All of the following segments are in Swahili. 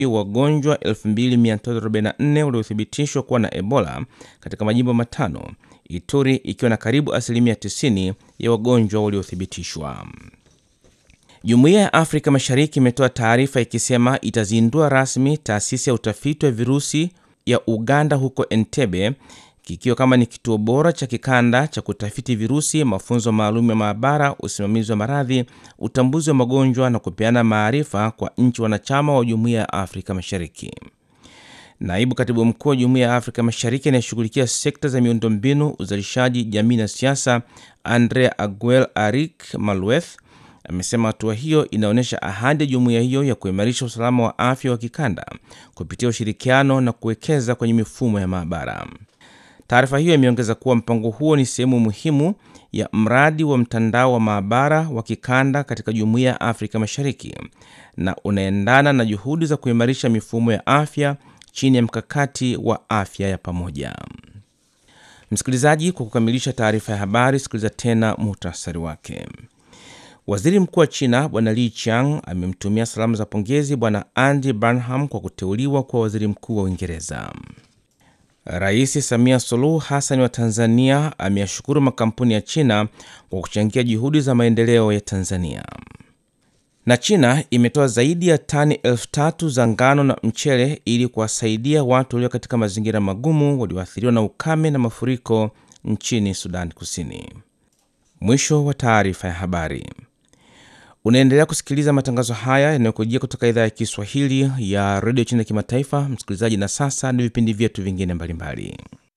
wagonjwa 2344 waliothibitishwa kuwa na Ebola katika majimbo matano, Ituri ikiwa na karibu asilimia 90 ya wagonjwa waliothibitishwa. Jumuiya ya Afrika Mashariki imetoa taarifa ikisema itazindua rasmi taasisi ya utafiti wa virusi ya Uganda huko Entebbe, kikiwa kama ni kituo bora cha kikanda cha kutafiti virusi, mafunzo maalum ya maabara, usimamizi wa maradhi, utambuzi wa magonjwa na kupeana maarifa kwa nchi wanachama wa Jumuiya ya Afrika Mashariki. Naibu katibu mkuu wa Jumuiya ya Afrika Mashariki anayeshughulikia sekta za miundombinu, uzalishaji, jamii na siasa, Andre Aguel Arik Malweth amesema hatua hiyo inaonyesha ahadi ya jumuiya hiyo ya kuimarisha usalama wa afya wa kikanda kupitia ushirikiano na kuwekeza kwenye mifumo ya maabara. Taarifa hiyo imeongeza kuwa mpango huo ni sehemu muhimu ya mradi wa mtandao wa maabara wa kikanda katika jumuiya ya Afrika Mashariki na unaendana na juhudi za kuimarisha mifumo ya afya chini ya mkakati wa afya ya pamoja. Msikilizaji, kwa kukamilisha taarifa ya habari, sikiliza tena muhtasari wake. Waziri mkuu wa China Bwana Li Qiang amemtumia salamu za pongezi Bwana Andy Burnham kwa kuteuliwa kuwa waziri mkuu wa Uingereza. Rais Samia Suluhu Hassan wa Tanzania ameyashukuru makampuni ya China kwa kuchangia juhudi za maendeleo ya Tanzania. Na China imetoa zaidi ya tani elfu tatu za ngano na mchele ili kuwasaidia watu walio katika mazingira magumu walioathiriwa na ukame na mafuriko nchini Sudan Kusini. Mwisho wa taarifa ya habari. Unaendelea kusikiliza matangazo haya yanayokujia kutoka idhaa ya Kiswahili ya redio China Kimataifa, msikilizaji. Na sasa ni vipindi vyetu vingine mbalimbali.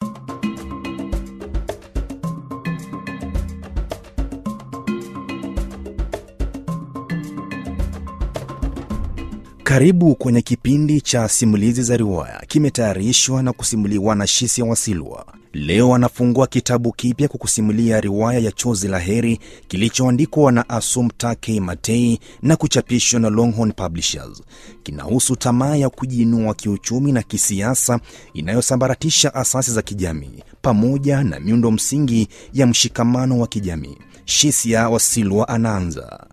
Karibu kwenye kipindi cha simulizi za riwaya, kimetayarishwa na kusimuliwa na Shisia Wasilwa. Leo anafungua kitabu kipya kwa kusimulia riwaya ya Chozi la Heri kilichoandikwa na Assumpta K. Matei na kuchapishwa na Longhorn Publishers. Kinahusu tamaa ya kujiinua kiuchumi na kisiasa inayosambaratisha asasi za kijamii pamoja na miundo msingi ya mshikamano wa kijamii. Shisia Wasilwa anaanza.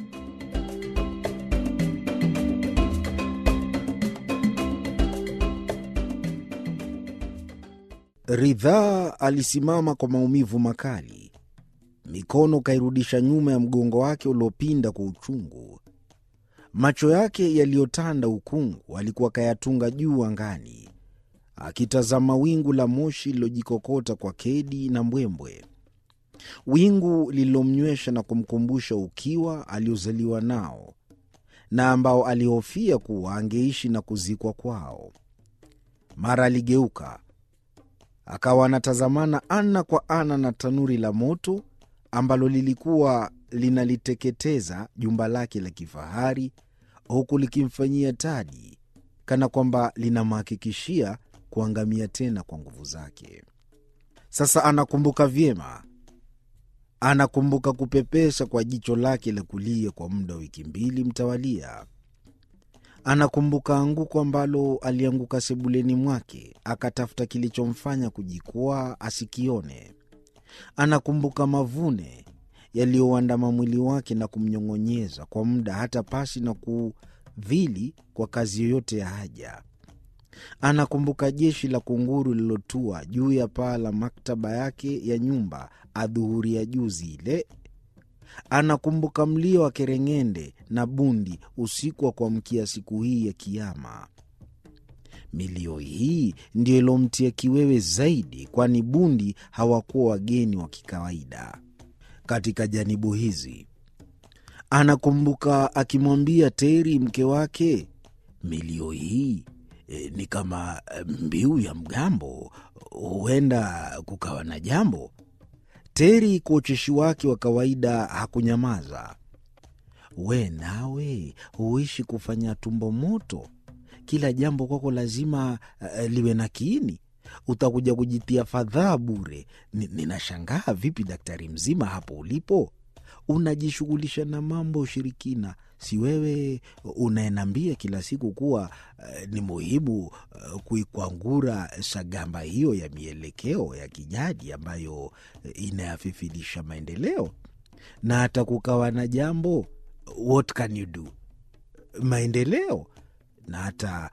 Ridhaa alisimama kwa maumivu makali, mikono kairudisha nyuma ya mgongo wake uliopinda kwa uchungu. Macho yake yaliyotanda ukungu alikuwa kayatunga juu angani, akitazama wingu la moshi lililojikokota kwa kedi na mbwembwe, wingu lililomnywesha na kumkumbusha ukiwa aliozaliwa nao na ambao alihofia kuwa angeishi na kuzikwa kwao. Mara aligeuka akawa anatazamana ana kwa ana na tanuri la moto ambalo lilikuwa linaliteketeza jumba lake la kifahari, huku likimfanyia tadi, kana kwamba linamhakikishia kuangamia tena kwa nguvu zake. Sasa anakumbuka vyema, anakumbuka kupepesa kwa jicho lake la kulia kwa muda wa wiki mbili mtawalia. Anakumbuka anguko ambalo alianguka sebuleni mwake, akatafuta kilichomfanya kujikwaa asikione. Anakumbuka mavune yaliyouandama mwili wake na kumnyong'onyeza kwa muda, hata pasi na kudhili kwa kazi yoyote ya haja. Anakumbuka jeshi la kunguru lililotua juu ya paa la maktaba yake ya nyumba adhuhuri ya juzi ile. Anakumbuka mlio wa kereng'ende na bundi usiku wa kuamkia siku hii ya Kiama. Milio hii ndiyo ilomtia kiwewe zaidi, kwani bundi hawakuwa wageni wa kikawaida katika janibu hizi. Anakumbuka akimwambia Teri mke wake, milio hii e, ni kama mbiu ya mgambo, huenda kukawa na jambo. Teri kwa ucheshi wake wa kawaida hakunyamaza. We nawe huishi kufanya tumbo moto, kila jambo kwako lazima uh, liwe na kiini. Utakuja kujitia fadhaa bure. Ninashangaa vipi daktari mzima hapo ulipo unajishughulisha na mambo ya ushirikina. Si wewe unaenambia kila siku kuwa uh, ni muhimu uh, kuikwangura shagamba hiyo ya mielekeo ya kijadi ambayo uh, inayafifilisha maendeleo, na hata kukawa na jambo, what can you do? Maendeleo na hata